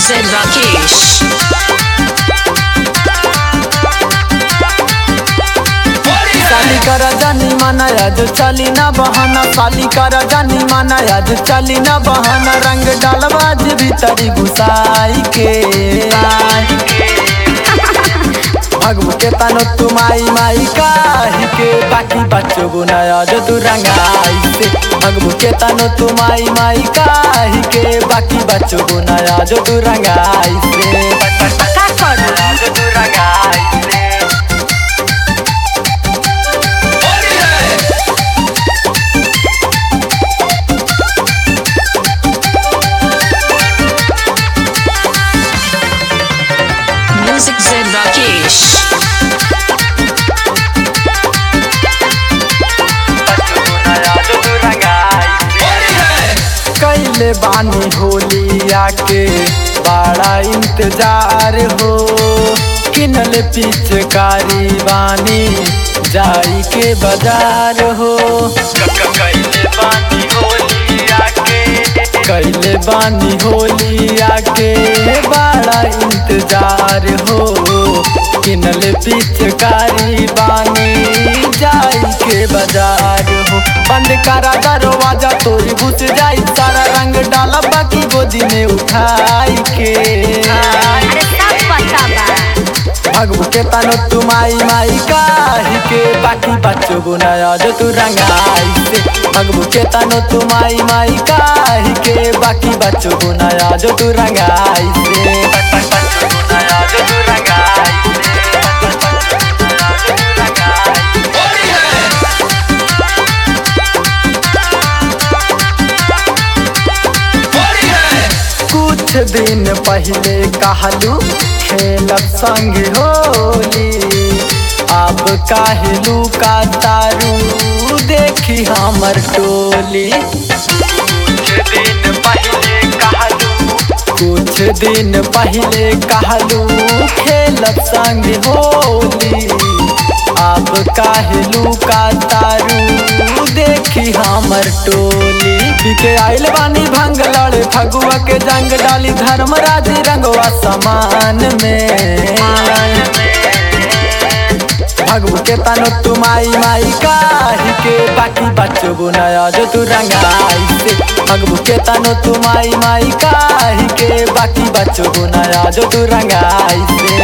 said Rakesh. साली कर जानी माना जो चली ना बहाना साली कर जानी माना जो चली ना बहाना रंग डालबाज भीतरी घुसाई के भगवू के तनो तू माई माई काहे के बाकी बच्चों गुनाया जो तू रंगाई से भगवू के तनो तू माई माई काहे के बाकी बच्चों गुनाया जो तू रंगाई से का करू जो तू रंगाई से Music said Rakesh. कैले बानी होलिया के बड़ा इंतजार हो किनल पिचकारी बानी जाई के बाजार हो कैले बानी होलिया के कैले बानी होलिया के बड़ा इंतजार हो किनल पिचकारी बानी जाई के बाजार हो बंद करा दरवाजा तोरी घुस जाई सारा रंग डाला बाकी गोदी में उठाई के अरे सब पता बा भगवू के तनो तू माई माई काहे के बाकी बच्चों गुनाया जो तू रंगाई से भगवू के तनो तू माई माई काहे के बाकी बच्चों गुनाया जो तू रंगाई से बच्चों गुनाया जो तू रंगाई कुछ दिन पहले कहलू खेलब संग होली अब कहलू का तारू देखी हमर टोली कुछ दिन पहले कहलू कुछ दिन पहले कहलू खेलब संग होली अब कहलू का तारू देखी हमर टोली बिके आइल बानी भंग लड़े फगुआ के जंग डाली धर्मराज रंगवा समान में भगवू के तनो तू माई माई काहे के बाकी बच्चों गुनाया जो तू रंगाई से भगवू के तनो तू माई माई काहे के बाकी बच्चों गुनाया जो तू रंगाई से